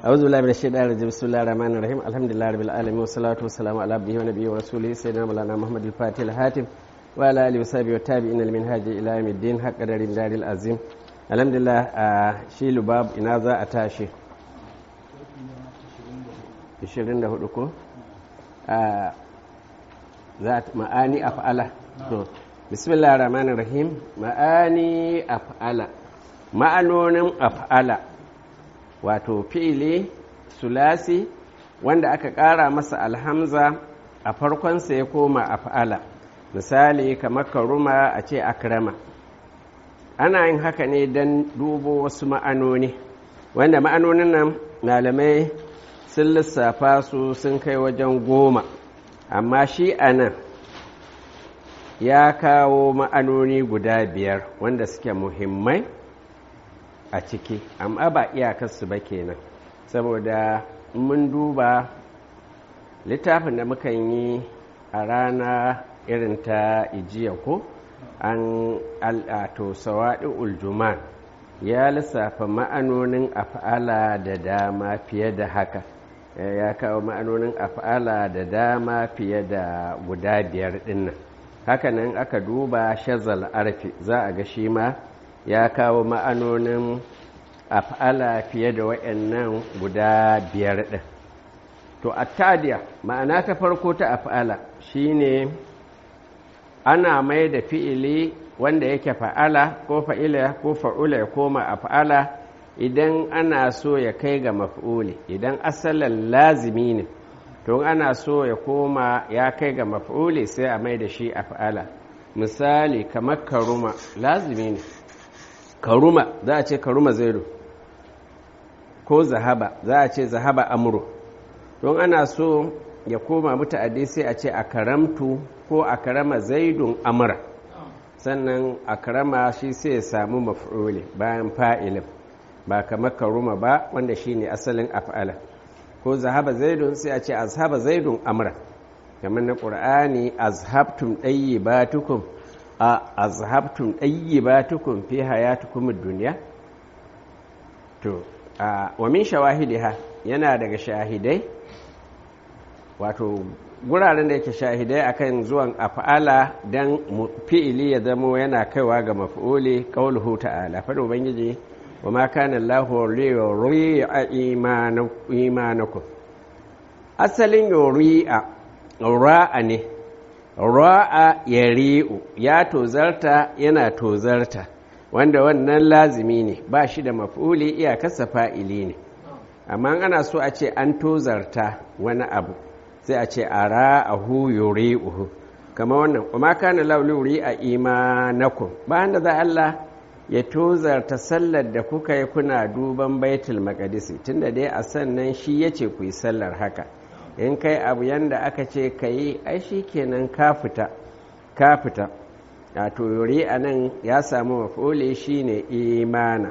أعوذ بالله من الشيطان الرجيم بسم الله الرحمن الرحيم الحمد لله رب العالمين والصلاة والسلام على عبده ونبيه ورسوله سيدنا مولانا محمد الفاتح الهاتف وعلى آله وصحبه والتابعين المنهاج إلى يوم الدين حق قدر الدار العظيم الحمد لله شي لباب إنا ذا أتاشي 24 ko za ma'ani af'ala to bismillahir rahmanir rahim ma'ani af'ala ma'anonin af'ala wato fi'ili sulasi wanda aka ƙara masa alhamza a farkonsa ya koma af'ala misali kamar karuma a ce akrama ana yin haka ne don dubo wasu ma'anoni wanda ma'anonin nan malamai sun lissafa su sun kai wajen goma amma shi a nan ya kawo ma'anoni guda biyar wanda suke muhimmai a ciki amma ba iyakarsu ba kenan saboda mun duba littafin da mukan yi a rana irin ta ijiya ko an al'ato sawaɗi uljuman ya lissafa ma'anonin af'ala da dama fiye da haka ya kawo ma'anonin af'ala da dama fiye da guda biyar dinnan hakanan aka duba shazal arfi za a ga shi ma ya kawo ma'anonin af'ala fiye da waɗannan guda biyar ɗin to attadiya ma'ana ta farko ta af'ala shine ana mai da fi'ili wanda yake fa'ala ko fa'ila ko fa'ula ya koma af'ala idan ana so ya kai ga maf'uli idan asalin lazimi ne to ana so ya koma ya kai ga maf'uli sai a mai da shi af'ala misali kamar karuma lazimi ne karuma za a ce karuma zaidu ko zahaba za a ce zahaba amuro don ana so ya koma muta'addi sai a ce a karamtu ko a karama zaidun amura sannan a karama shi sai ya samu maf'uli bayan fa'ilin ba kamar karuma ba wanda shi ne asalin af'ala ko zahaba zaidun sai a ce azhaba zaidun amra kamar na ƙur'ani azhabtum ɗayyibatukum a azhabtum ɗayyibatukum fi hayatukum duniya to a wa min shawahidiha yana daga shahidai wato guraren da yake shahidai akan zuwan af'ala dan fi'ili ya zamo yana kaiwa ga maf'uli qauluhu ta'ala fa ubangiji wa ma kana Allahu liyuri'a imanakum asalin yuri'a ra'a ne ra'a yari'u ya tozarta yana tozarta wanda wannan lazimi ne ba shi da maf'uli iyakarsa fa'ili ne amma ana so a ce an tozarta wani abu sai a ce a ra'ahu yuri'uhu kama wannan wa ma kana Allahu liyuri'a imanakum ba da za Allah ya tozarta sallar da kuka yi kuna duban baitul maqdisi tunda dai a sannan shi ya ce ku yi sallar haka in kai abu yanda aka ce ka yi ai shi kenan ka fita ka fita a toyori a nan ya samu mafole shi ne imana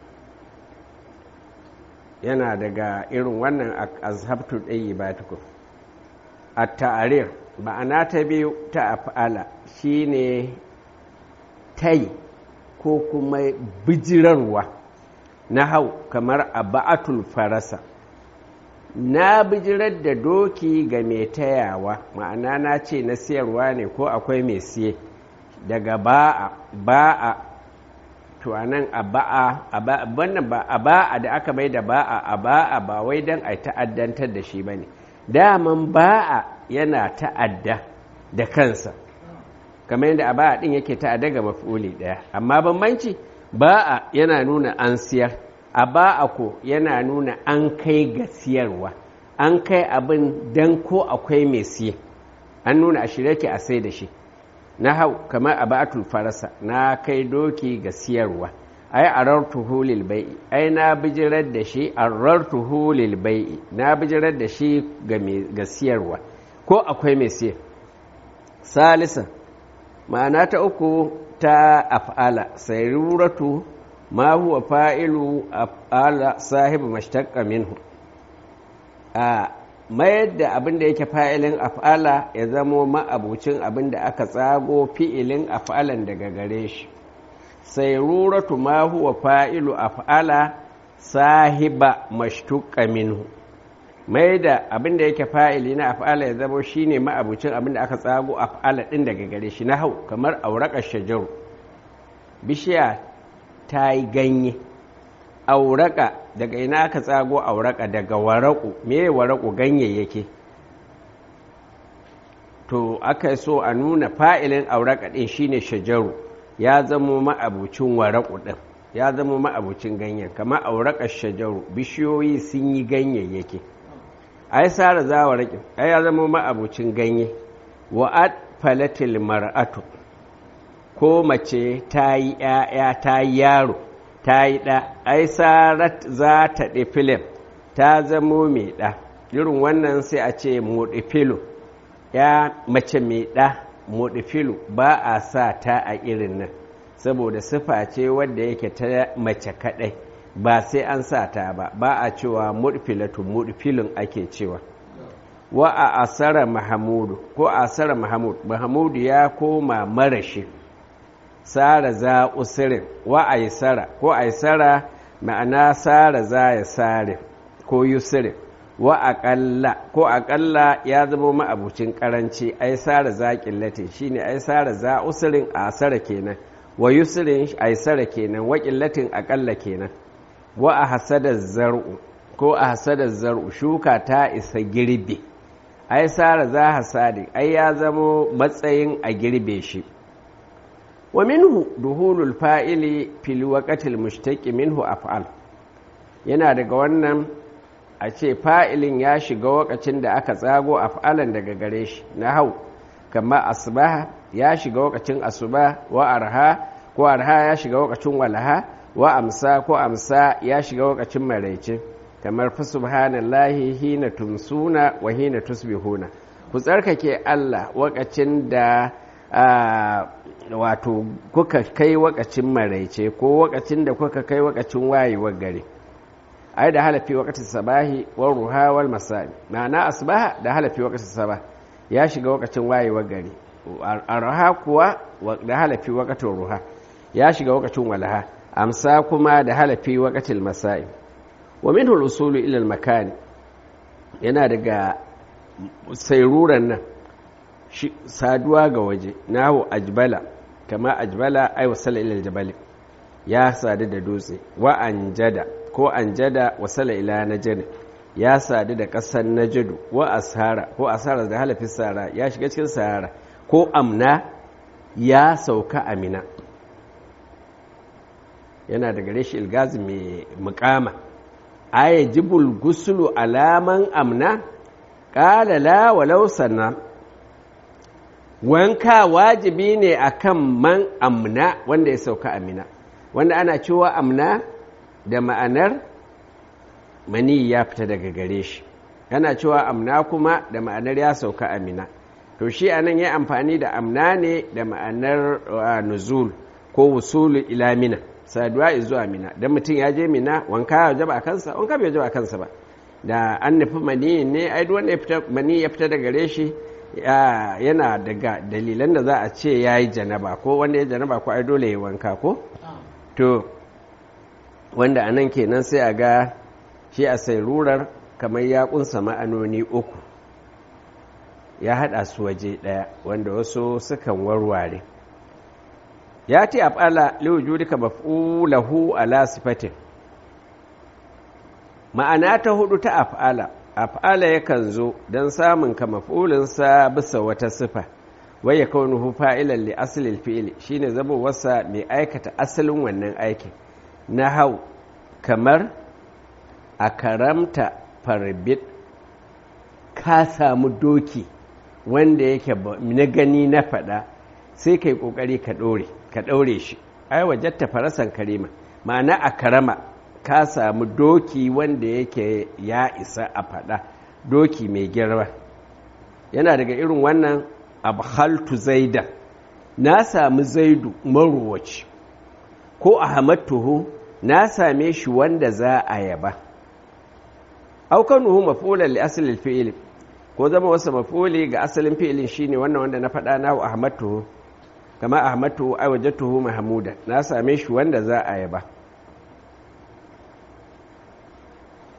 yana daga irin wannan azhabtu ɗayi ba tuku a ta'arir ma'ana ta biyu ta af'ala shi ne tai ko kuma bijirarwa na hau kamar a ba'atul farasa na bijirar da doki ga mai tayawa ma'ana na ce na siyarwa ne ko akwai mai siye daga ba'a ba'a to anan a ba'a wannan ba a ba'a da aka mai da ba'a a ba'a ba wai don a ta'addantar da shi ba ne daman ba'a yana ta'adda da kansa kamar yadda a ba'a ɗin yake ta'adda ga mafuli ɗaya amma bambanci ba'a yana nuna an siyar a ba'a ko yana nuna an kai ga siyarwa an kai abin dan ko akwai mai siye an nuna a shirya ke a sai da shi na hau kamar a ba'atul farasa na kai doki ga siyarwa ai arartuhu lil bai'i ai na bijirar da shi arartuhu lil bai'i na bijirar da shi ga siyarwa ko akwai mai siye salisa ma'ana ta uku ta af'ala sayruratu ma huwa fa'ilu af'ala sahibu mashtaqqa minhu a mayar da abin da yake fa'ilin af'ala ya zamo ma'abucin abin da aka tsago fi'ilin af'alan daga gare shi sayruratu ma huwa fa'ilu af'ala sahiba mashtuqa minhu mai da abin da yake fa'ili na af'ala ya zama shine ma'abucin abin da aka tsago af'ala din daga gare shi na hau kamar auraka shajaru bishiya ta yi ganye auraka daga ina aka tsago auraka daga waraku me waraku ganyayyake to aka so a nuna fa'ilin auraka din shine shajaru ya zamo ma'abucin waraku din ya zamo ma'abucin ganyen kamar auraka shajaru bishiyoyi sun yi ganyayyake ai sara zawa raƙin ai ya zama ma'abucin ganye wa'ad falatil mar'atu ko mace ta yi ‘ya'ya ta yi yaro ta yi ɗa ai sarat za ta ɗi filim ta zamo mai ɗa irin wannan sai a ce moɗi filo ya mace mai ɗa moɗi filo ba a sa ta a irin nan saboda sifa ce wadda yake ta mace kaɗai ba sai an sa ta ba ba a cewa mudfilatu mudfilun ake cewa wa a asara mahamudu ko asara mahamud mahamudu ya koma marashi sara za usirin wa aisara ko aisara ma'ana sara za ya sare ko yusirin wa aƙalla ko aƙalla ya zama ma'abucin ƙaranci ai sara za ƙillatin shine ai sara za usirin a asara kenan wa yusirin aisara kenan wa ƙillatin aƙalla kenan wa a hasadar zar'u ko a hasadar zar'u shuka ta isa girbe ai sara za hasadi ai ya zamo matsayin a girbe shi wa minhu duhulul fa'ili fil waqatil mushtaqi minhu af'al yana daga wannan a ce fa'ilin ya shiga wakacin da aka tsago af'alan daga gare shi na hau kama asbaha ya shiga wakacin asuba wa arha ko arha ya shiga wakacin walaha wa amsa ko amsa ya shiga wakacin maraice kamar fa subhanallahi hina tumsuna wa hina tusbihuna ku tsarkake Allah wakacin da wato kuka kai wakacin maraice ko wakacin da kuka kai wakacin wayewar gari ai da halafi wakatin sabahi wal ruha wal masai ma'ana asbaha da halafi wakatin sabah ya shiga wakacin wayewar gari arha kuwa da halafi wakatin ruha ya shiga wakacin walaha amsa kuma da halafi wakatil masai wa minhu al-usulu ila al-makan yana daga sairuran nan saduwa ga waje nahu ajbala kama ajbala ay wasala ila al-jabal ya sadu da dutse wa anjada ko anjada wasala ila najd ya sadu da ƙasar najdu wa ashara ko asara da halafi sara ya shiga cikin sahara ko amna ya sauka amina yana da gare shi ilgazi mai mukama aya jibul gusulu alaman amna ƙala la walau sanna wanka wajibi ne akan man amna wanda ya sauka amina wanda ana cewa amna da ma'anar mani ya fita daga gare shi yana cewa amna kuma da ma'anar ya sauka amina to shi anan ya amfani da amna ne da ma'anar nuzul ko wusulu ila mina saduwa zuwa mina don mutum ya je mina wanka ya jaba a kansa wanka bai jaba a kansa ba da an nufi mani ne ai duk wanda mani ya fita daga gare shi yana daga dalilan da za a ce ya yi janaba ko wanda ya janaba ko ai dole ya wanka ko to wanda anan kenan sai a ga shi a rurar kamar ya kunsa ma'anoni uku ya haɗa su waje ɗaya wanda wasu sukan warware ya ce af'ala liwujudika maf'ulahu ala sifatin ma'ana ta hudu ta af'ala af'ala yakan zo don samun ka maf'ulinsa bisa wata sifa wai ya kaunuhu fa'ilan li asalin fi'ili shine zama wasa mai aikata asalin wannan aikin na hau kamar a karamta farbit ka samu doki wanda yake na gani na faɗa sai ka yi ƙoƙari ka ɗore ka ɗaure shi ai wajatta farasan karima ma'ana a karama ka samu doki wanda yake ya isa a faɗa doki mai girma yana daga irin wannan abhaltu zaida na sami zaidu maruwaci ko ahmadtuhu na same shi wanda za a yaba aukanuhu mafulan li asalin fi'il ko zama wasu mafuli ga asalin fi'ilin shine wannan wanda na faɗa na ahmadtuhu kama ahmadu ai wajatuhu mahmuda na same shi wanda za a yaba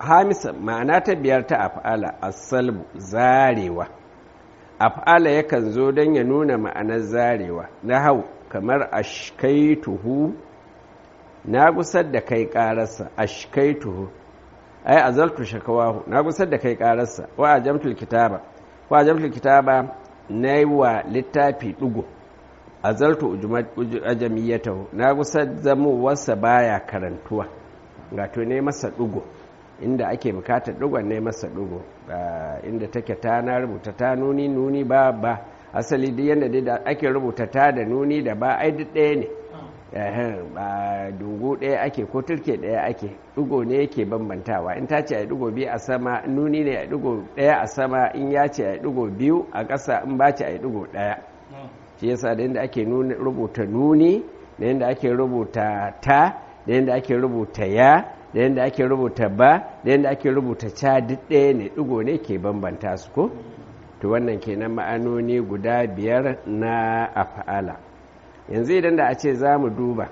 hamisa ma'ana ta biyar ta af'ala asalbu zarewa af'ala yakan zo don ya nuna ma'anar zarewa na hau kamar ashkaituhu na gusar da kai ƙararsa ashkaituhu ai azaltu shakawahu na gusar da kai ƙararsa wa ajamtul kitaba wa ajamtul kitaba na yi wa littafi ɗugo azaltu ajamiyatahu na gusar zamowarsa baya karantuwa gato ne masa ɗugo inda ake bukatar ɗugon ne masa ɗugo inda take ta na rubuta ta nuni nuni ba ba asali duk yadda dai da ake rubuta ta da nuni da ba ai duk ɗaya ne ba dungu ɗaya ake ko turke ɗaya ake ɗugo ne yake bambantawa in ta ce a ɗugo biyu a sama nuni ne a ɗugo ɗaya a sama in ya ce a ɗugo biyu a ƙasa in ba ce a ɗugo ɗaya shi yasa da yadda ake rubuta nuni da yadda ake rubuta ta da yadda ake rubuta ya da yadda ake rubuta ba da yadda ake rubuta ca duk ɗaya ne ɗigo ne ke bambanta su ko to wannan kenan ma'anoni guda biyar na af'ala yanzu idan da a ce za mu duba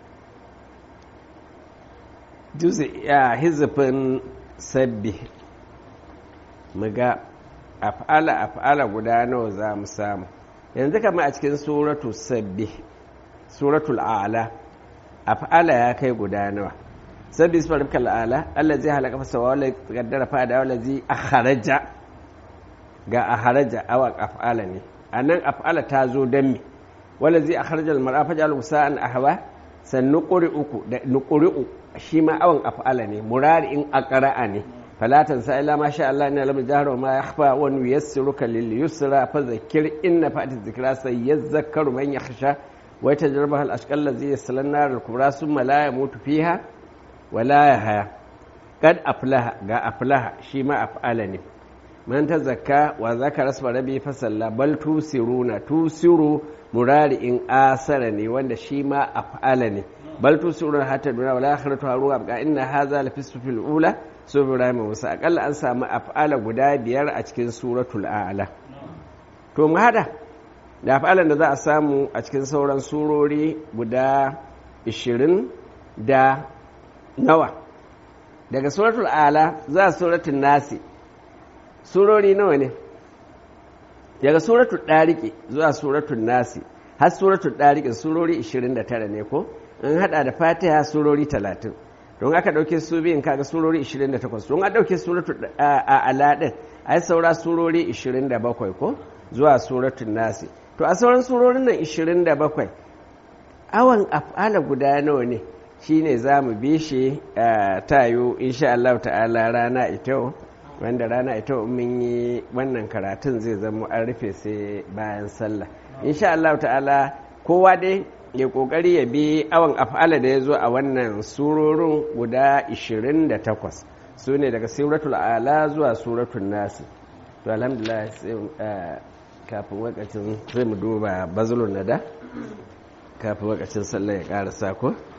ya hizifin sabbi mu ga af'ala af'ala guda nawa za mu samu yanzu kama a cikin suratu sabbi suratul a'la af'ala ya kai guda nawa sabbi isma rabbika al'ala allazi halaka fa sawa wala qaddara fa da wallazi akharaja ga akharaja awa af'ala ne anan af'ala ta zo dan me wallazi akharaja al-mar'a faj'al sa'an ahwa san nuqri'uku da nuqri'u shi ma awan af'ala ne murari in aqra'a ne fala tansa illa ma sha Allah inna lam jahra ma yakhfa wa nuyassiruka lil yusra fadhakkir inna fa'ati dhikra sayadhakkaru man yakhsha ويتجربها الأشقى الذي يصل النار الكبرى ثم لا يموت فيها ولا يحيا قد أفلح قا أفلح شيما أفعلني من تزكى وذكر اسم ربي فصلى بل توسرون توسروا مراري إن آسرني وان شيما أفعلني بل توسرون حتى الدنيا ولا آخرة هارو أبقى إن هذا لفي الصف الأولى سورة إبراهيم وموسى أقل أنسى ما أفعل قدا بيار أتكين سورة الأعلى تو هذا da fa'alan da za a samu a cikin sauran surori guda 20 da nawa daga suratul ala za a suratul nasi surori nawa ne daga suratul ɗariƙe zuwa suratul nasi har suratul ɗariƙe surori 29 ne ko in hada da fatiha surori 30 don aka ɗauke su biyun kaga surori 28 don a ɗauke suratul ala ɗin ai saura surori 27 ko zuwa suratul nasi to a sauran surorin nan 27 awan af'ala guda nawa ne shine za mu bi shi tayo insha Allah ta'ala rana ita wanda rana ita mun yi wannan karatun zai zama an rufe sai bayan sallah insha Allah ta'ala kowa dai ya kokari ya bi awan af'ala da ya zo a wannan surorin guda 28 su ne daga suratul ala zuwa suratul nasi to alhamdulillah kafin wakacin zai mu duba bazulun nada kafin wakacin sallah ya karasa ko